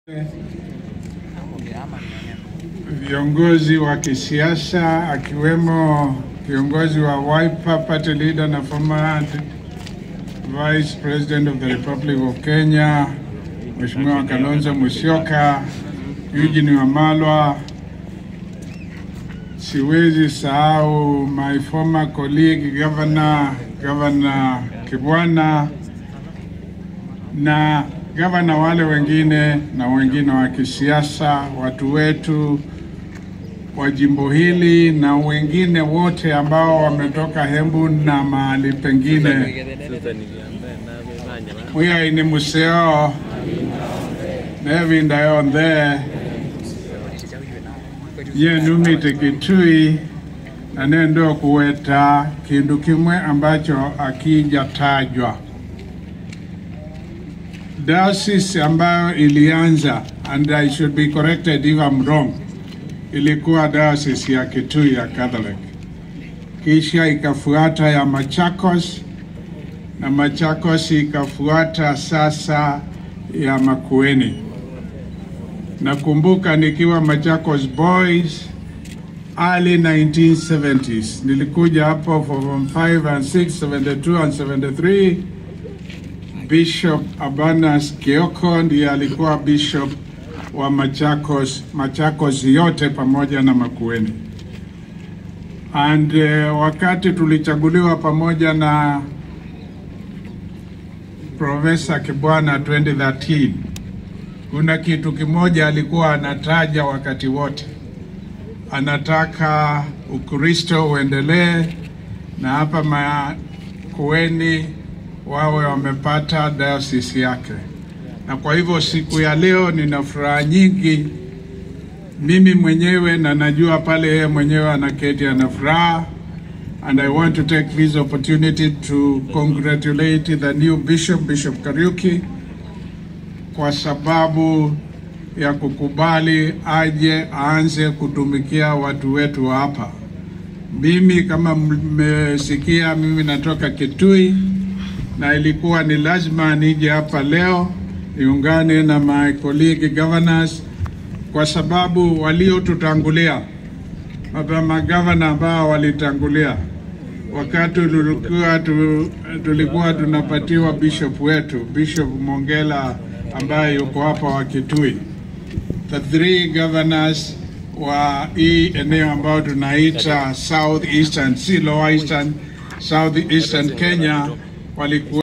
viongozi wa kisiasa akiwemo kiongozi wa Wiper Party Leader na former Vice President of the Republic of Kenya Mheshimiwa Kalonzo Musyoka, Eugene Wamalwa. Siwezi sahau my former colleague Governor Governor Kibwana na gavana wale wengine na wengine wa kisiasa, watu wetu wa jimbo hili na wengine wote ambao wametoka Hembu na mahali pengine. Mwiyaini museo nevinda yonthe yenumite Kitui na nendo kuweta kindu kimwe ambacho akijatajwa diocese ambayo ilianza and I should be corrected if I'm wrong, ilikuwa diocese ya Kitui ya Catholic, kisha ikafuata ya Machakos na Machakos ikafuata sasa ya Makueni. Nakumbuka nikiwa Machakos Boys early 1970s, nilikuja hapo form 5 and 6, 72 and 73 Bishop Abanas Kioko ndiye alikuwa bishop wa Machakos, Machakos yote pamoja na Makueni. And uh, wakati tulichaguliwa pamoja na Profesa Kibwana 2013, kuna kitu kimoja alikuwa anataja wakati wote, anataka Ukristo uendelee na hapa Makueni wawe wamepata diocese yake, na kwa hivyo siku ya leo nina furaha nyingi mimi mwenyewe, na najua pale yeye mwenyewe anaketi ana furaha, and I want to take this opportunity to congratulate the new bishop, Bishop Kariuki, kwa sababu ya kukubali aje aanze kutumikia watu wetu hapa. Mimi kama mmesikia, mimi natoka Kitui na ilikuwa ni lazima nije hapa leo niungane na my colleague governors, kwa sababu waliotutangulia hapa magavana ambao walitangulia wakati tulikuwa, tu, tulikuwa tunapatiwa bishop wetu Bishop Mongela ambaye yuko hapa wa Kitui, the three governors wa hii eneo ambao tunaita South Eastern, si Lower Eastern, South Eastern Kenya walikuwa